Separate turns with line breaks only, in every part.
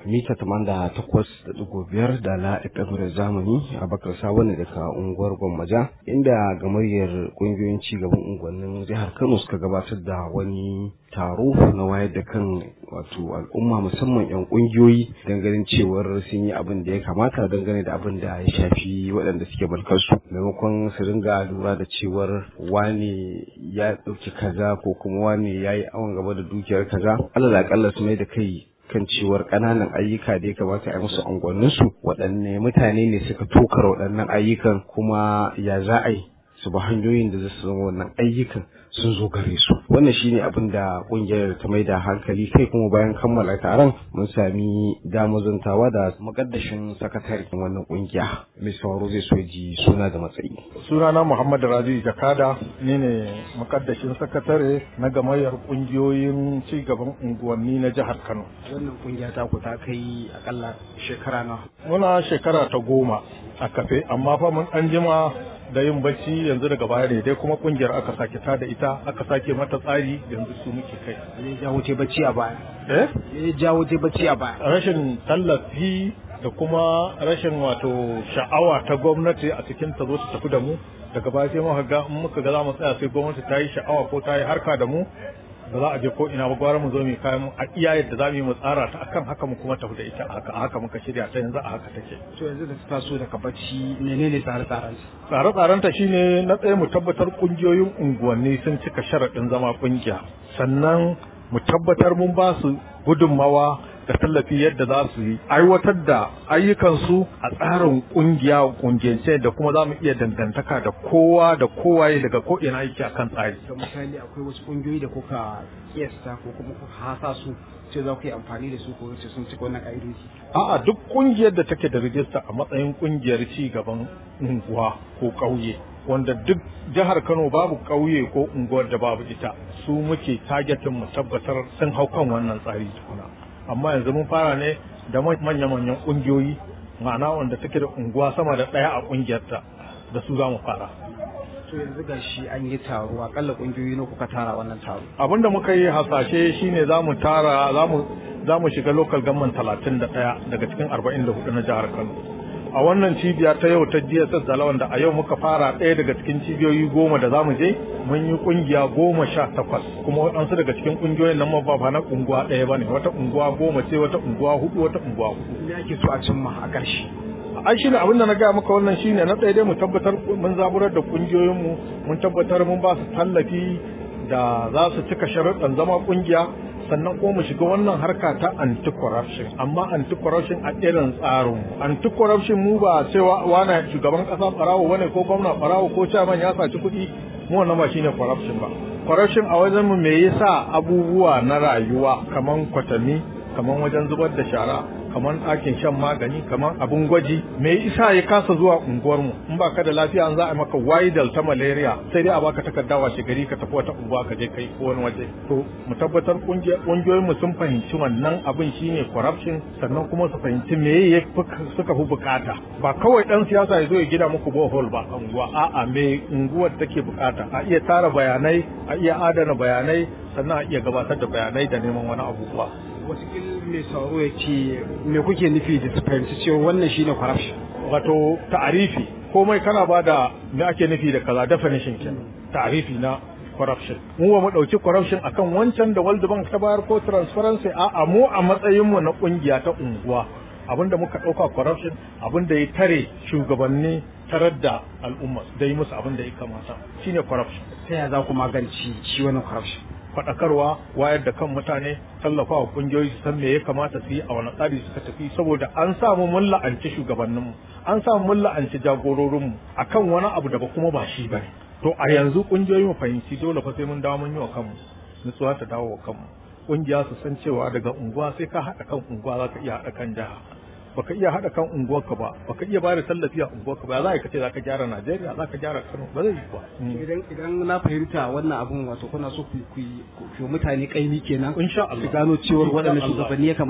mita tamanda takwas da ɗigo biyar da la FM zamani a bakar sabon daga unguwar Gwammaja inda gamayyar ƙungiyoyin cigaban unguwannin jihar Kano suka gabatar da wani taro na wayar da kan wato al'umma musamman 'yan ƙungiyoyi ganin cewar sun yi abin da ya kamata dangane da abin da ya shafi waɗanda suke mulkarsu maimakon su ringa lura da cewar wane ya ɗauki kaza ko kuma wane ya yi awon gaba da dukiyar kaza alal akalla su mai da kai kan cewar ƙananan ayyuka da ya kamata a yi musu unguwanninsu waɗanne mutane ne suka tokar waɗannan ayyukan kuma ya za a yi su ba hanyoyin da za su zama wannan ayyukan sun zo gare su wannan shine abin da kungiyar ta mai da hankali kai kuma bayan kammala taron mun sami damazantawa da makaddashin sakatare wannan kungiya mai sauraro zai so ji suna da matsayi
sunana muhammad raji jakada ni ne makaddashin sakatare na gamayyar kungiyoyin cigaban unguwanni na jihar kano
wannan kungiya ta ku ta kai akalla shekara na
muna shekara ta goma a kafe amma fa mun an jima da yin bacci yanzu daga baya ne dai kuma kungiyar aka sake ta da ita aka sake mata tsari yanzu su muke kai
ne jawo te bacci a baya
eh
ne jawo te bacci a baya
rashin tallafi da kuma rashin wato sha'awa ta gwamnati a cikin ta zo ta tafi da mu daga baya sai muka ga in muka ga za mu tsaya sai gwamnati ta yi sha'awa ko ta yi harka da mu ba za a je ko ina ba gwara mu zo mu kayan a iya yadda za mu yi mu tsara ta akan haka mu kuma tafi da ita haka haka muka shirya ta yanzu a haka take
to yanzu da ta taso daga bacci menene tsare-tsaren
tsare-tsaren ta shine na tsaye mu tabbatar kungiyoyin unguwanni sun cika sharaɗin zama kungiya sannan mu tabbatar mun ba su gudunmawa da tallafi yadda za su yi aiwatar da ayyukansu a tsarin kungiya kungiyance da kuma za mu iya dangantaka da kowa da kowaye daga ko ina yake akan tsari
da misali akwai wasu kungiyoyi da kuka kiyasta ko kuma kuka hasa su ce za ku yi amfani da su ko ce sun cika wannan ka'idoji
a'a duk kungiyar da take da rijista a matsayin kungiyar ci gaban unguwa ko ƙauye wanda duk jihar Kano babu ƙauye ko unguwar da babu ita su muke targetin mu tabbatar sun hau kan wannan tsari tukuna amma yanzu mun fara ne da manya-manyan ƙungiyoyi ma'ana wanda take da unguwa sama da ɗaya a ƙungiyarta da su za mu fara
to yanzu ga shi an yi taro akalla ƙungiyoyi na kuka tara wannan taro
abin da muka yi hasashe shine za mu tara za mu shiga local government talatin da ɗaya daga cikin arba'in da hudu na jihar kano a wannan cibiya ta yau ta DSS da wanda a yau muka fara ɗaya daga cikin cibiyoyi goma da za mu je mun yi kungiya goma sha takwas kuma waɗansu daga cikin kungiyoyin nan ma ba na unguwa ɗaya ba ne wata unguwa goma ce wata unguwa hudu wata unguwa hudu.
Me ake so a cimma a ƙarshe?
ai shine abin da na gaya maka wannan shine na ɗaya dai mu tabbatar mun zaburar da kungiyoyinmu mun tabbatar mun ba su tallafi da za su cika sharuɗan zama kungiya sannan kuma mu shiga wannan harka ta anti-corruption amma anti-corruption a irin tsarin anti-corruption mu ba cewa wani shugaban kasa barawo wane ko gwamna barawo ko chairman ya saci kuɗi mu wannan ba shine corruption ba corruption a wajen mu me yasa abubuwa na rayuwa kaman kwatami kaman wajen zubar da shara kamar ɗakin shan magani kamar abin gwaji me isa ya kasa zuwa unguwar mu in baka da lafiya an za a maka widal ta malaria sai dai a baka takarda washe gari ka tafi wata unguwa ka je kai ko wani waje to mu tabbatar kungiyoyin mu sun fahimci wannan abin shine corruption sannan kuma su fahimci me ya suka fi bukata ba kawai dan siyasa ya zo ya gina muku bohol ba unguwa a'a me unguwar take bukata a iya tara bayanai a iya adana bayanai sannan a iya gabatar da bayanai da neman wani abubuwa
watakil mai sauro ya ce me kuke nufi da su fahimci cewa wannan shine corruption
wato ta'arifi komai kana ba da me ake nufi da kaza definition kenan ta'arifi na corruption mu ba mu dauki corruption akan wancan da World Bank ta bayar ko transparency a a mu a matsayin mu na kungiya ta unguwa abinda muka dauka corruption abinda ya tare shugabanni tarar da al'umma da yi musu abin da ya kamata shine corruption
ta yaya za ku magance shi wannan corruption
faɗakarwa wayar da kan mutane tallafawa kungiyoyi su san me ya kamata su yi a wani tsari suka tafi saboda an samu mun la'anci shugabanninmu an samu mun la'anci jagororinmu akan wani abu da ba kuma ba shi bane to a yanzu kungiyoyi mu fahimci dole fa sai mun dawo mun yi wa kanmu nutsuwa ta dawo wa kanmu kungiya su san cewa daga unguwa sai ka haɗa kan unguwa za ka iya haɗa kan jiha baka iya haɗa kan unguwarka ba baka iya bada tallafi a unguwarka ba za ka ce za ka gyara Najeriya za ka gyara Kano ba zai yi ba
idan idan na fahimta wannan abun wato kuna so ku ku mutane kaimi kenan
insha Allah
su gano cewa waɗannan shugabanni ya kamata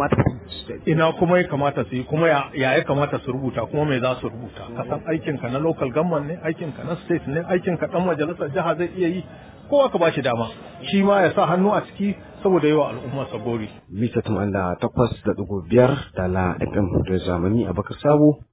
ina kuma ya kamata su yi kuma ya ya kamata su rubuta kuma me za su rubuta ka san aikin ka na local government ne aikin ka na state ne aikin ka dan majalisar jiha zai iya yi kowa ka bashi dama shi ma ya sa hannu a ciki saboda yawa al'umma sabori
mita tamanin da takwas da ɗigo biyar da la fm da zamani a bakar sabo